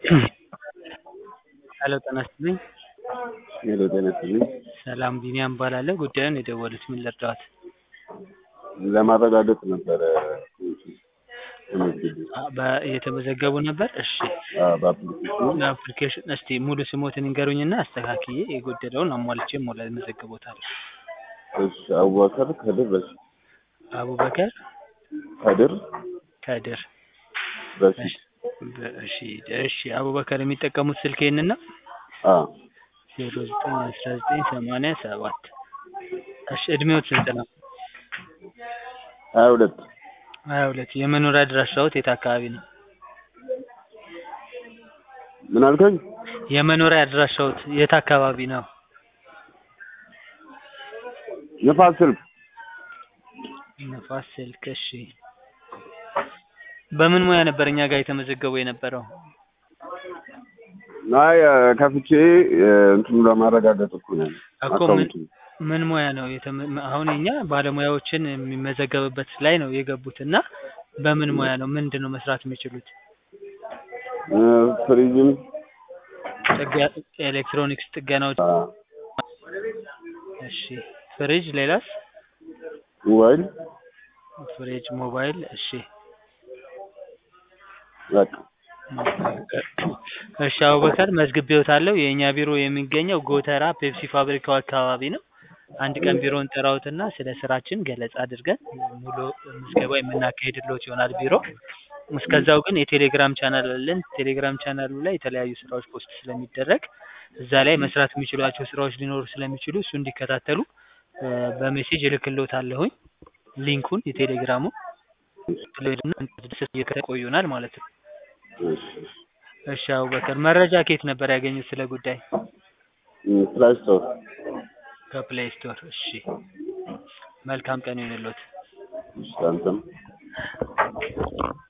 ሄሎ ጤና ይስጥልኝ። ሄሎ ጤና ይስጥልኝ። ሰላም ቢኒያም እባላለሁ። ጉዳዩን የደወሉት ምን ልርዳዎት? ለማረጋገጥ ነበረ ተመዝግቤ አ- በ- እየተመዘገቡ ነበር? እሺ አዎ፣ በአፕሊኬሽኑ አፕሊኬሽን እስቲ ሙሉ ስሞትን ይንገሩኝና አስተካክዬ የጎደለውን አሟልቼ ሞላ መዘግቦታል። እሺ አቡበከር ከድር ረሺድ አቡበከር ከድር ከድር ረሺድ እሺ እሺ አቡበከር የሚጠቀሙት ስልክ ይህንን ነው? አዎ ዜሮ ዘጠኝ አስራ ዘጠኝ ሰማንያ ሰባት እሺ እድሜዎት ስንት ነው? ሀያ ሁለት ሀያ ሁለት የመኖሪያ አድራሻዎት የት አካባቢ ነው? ምን አልከኝ? የመኖሪያ አድራሻዎት የት አካባቢ ነው? ንፋስ ስልክ ነፋስ ስልክ እሺ በምን ሙያ ነበር እኛ ጋር የተመዘገቡ የነበረው? አይ ከፍቼ እንትኑ ለማረጋገጥ እኮ ነው እኮ ምን አካውንቱ ምን ሙያ ነው የተመ- አሁን እኛ ባለሙያዎችን የሚመዘገብበት ላይ ነው የገቡት እና በምን ሙያ ነው ምንድን ነው መስራት የሚችሉት? እ፣ ፍሪጅም ጥገ- ኤሌክትሮኒክስ ጥገናዎች አ፣ እሺ ፍሪጅ ሌላስ? ሞባይል ፍሪጅ ሞባይል እሺ በቃ እሺ አቡበከር መዝግቤዎታለሁ። የእኛ ቢሮ የሚገኘው ጎተራ ፔፕሲ ፋብሪካው አካባቢ ነው። አንድ ቀን ቢሮ እንጠራዎትና ስለ ስራችን ገለጻ አድርገን ሙሉ ምዝገባ የምናካሄድልዎት ይሆናል ቢሮ። እስከዛው ግን የቴሌግራም ቻናል አለን። ቴሌግራም ቻናሉ ላይ የተለያዩ ስራዎች ፖስት ስለሚደረግ እዛ ላይ መስራት የሚችሏቸው ስራዎች ሊኖሩ ስለሚችሉ እሱ እንዲከታተሉ እ፣ በሜሴጅ እልክልዎታለሁኝ ሊንኩን የቴሌግራሙ ቆዩናል ማለት ነው። እሺ እሺ። እሺ አቡበከር መረጃ ከየት ነበር ያገኙት ስለ ጉዳይ? እ፣ ፕላይ ስቶር ከፕሌይ ስቶር። እሺ መልካም ቀን ይሁንልዎት። እሺ አንተም